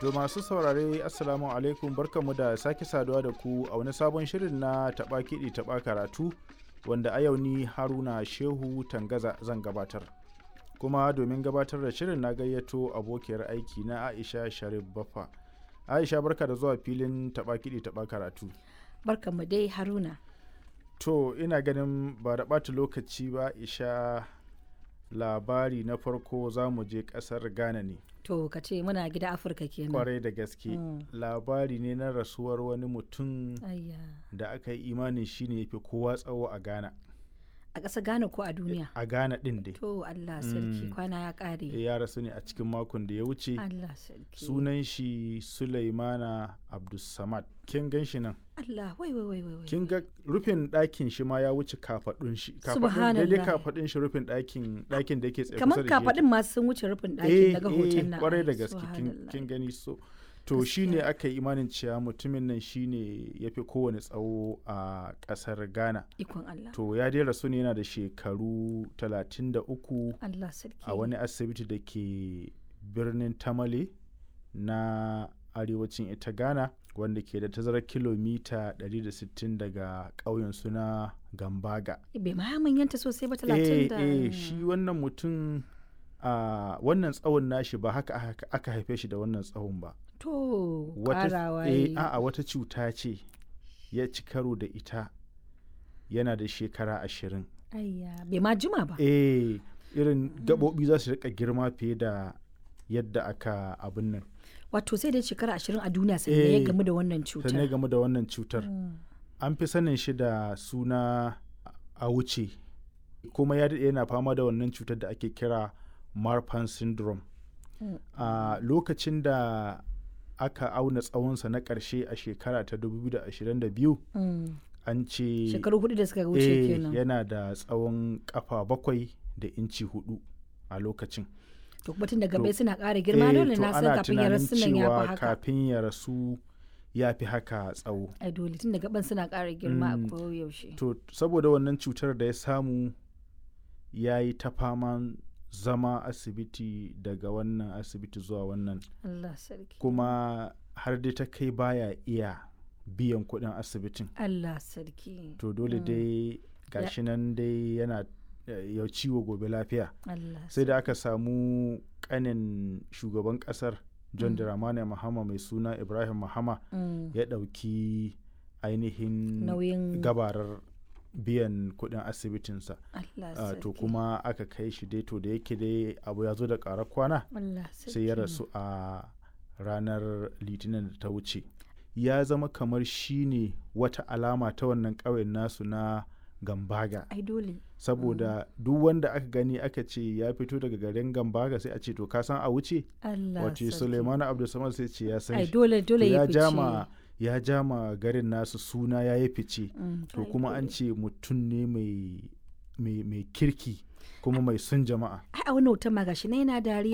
To masu saurare Assalamu alaikum barkanmu da sake saduwa da ku a wani sabon shirin na taɓa kiɗi taɓa karatu wanda a yau ni Haruna Shehu Tangaza zan gabatar. Kuma domin gabatar da shirin na gayyato abokiyar aiki na Aisha Sharif Baffa. Aisha barka da zuwa filin taɓa kiɗi taɓa karatu. Barkanmu dai Haruna. To ina ganin ba da ɓata lokaci ba Aisha labari na farko za mu je ƙasar Ghana ne. To ka ce muna gida Afirka kenan. kwarai da gaske Mm. labari ne na rasuwar wani mutum Ayya. da aka yi imanin shi ne fi kowa tsawo a ghana A ƙasa Ghana ko a duniya? a ghana din dai To Allah sarki Mm. kwana ya ƙare. ya rasu ne a cikin makon da ya wuce Allah sarki. sunan shi sulaimana abdulsamad kin gan shi nan Allah wai wai wai wai. wai. kin ga rufin ɗakin shi ma ya wuce kafaɗun shi kafaɗun Subhanallah. daidai kafaɗun shi rufin ɗakin ɗakin da yake tsaye Kamar kusa da shi yake. kafaɗin masu sun wuce rufin eh ɗakin daga eh hoton nan. kwarai da Ai, gaske kin- subhanallah. kin gani so to shi ne aka yi imanin cewa mutumin nan shi ne ya fi kowane tsawo a ƙasar ghana Ikon Allah. to ya dai rasu ne yana da shekaru 33 Allah sarki. a wani asibiti da ke birnin tamale na arewacin ita ghana wanda ke da tazarar kilomita 160 daga ƙauyen suna gambaga Bai ma manyanta sosai ba eh talatin da. eh shi wannan mutum a wannan tsawon nashi ba haka aka- aka haife shi da wannan tsawon ba To wata ƙarawa eh yayi. a'a wata cuta ce ya ci karo da ita yana da shekara ashirin Ayya bai ma jima ba. eh irin gaɓoɓi za su rika girma fiye da yadda aka abin nan Wato sai dai shekara ashirin a duniya sannan ya Eh, gamu da wannan sannan ya cutar. game da wannan cutar Mm. an fi sanin shi da suna a wuce kuma ya daɗe yana fama da wannan cutar da ake kira marfan syndrome Mm. a lokacin da aka auna tsawonsa na ƙarshe a shekara ta 2022 Mm. an ce Shekaru hudu da suka wuce eh, kenan. yana da tsawon kafa bakwai da inci hudu a lokacin to kuma tun daga To, bai suna ƙara girma Eh, dole to na san ana kafin ya tunanin rasu nan ya cewa fi haka kafin ya rasu ya fi haka tsawo ai dole tun daga ban suna ƙara girma Mm. a koyaushe to saboda wannan cutar da ya samu ya yi ta faman zama asibiti daga wannan asibiti zuwa wannan Allah sarki kuma har dai ta kai baya iya biyan kuɗin asibitin Allah sarki to dole dai gashi nan dai yana eh, ya ciwo gobe lafiya Allah sai da aka samu kanin shugaban kasar john Mm. dramani mahama mai suna ibrahim mahama Mm. ya ɗauki ainihin nauyin gabarar biyan kuɗin asibitinsa Allah Ah, sarki to kuma aka kai shi dai to da yake dai abu ya zo da ƙarar kwana Allah sai ya sarki. rasu a ranar litinin da ta wuce ya zama kamar shi ne wata alama ta wannan ƙauyen nasu na gambaga ai dole saboda duk wanda aka gani aka ce ya fito daga garin gambaga sai a ce to ka san a wuce Allah wace sarki suleimanu abdulsamad sai ce ya san ai shi dole To dole ya ya fice jama ya jama garin nasu suna ya yi fice Mm, to ai kuma an dole. ce mutum ne mai mai mai kirki kuma mai son jama'a ai a wannan hoton ma gashi na yana dariya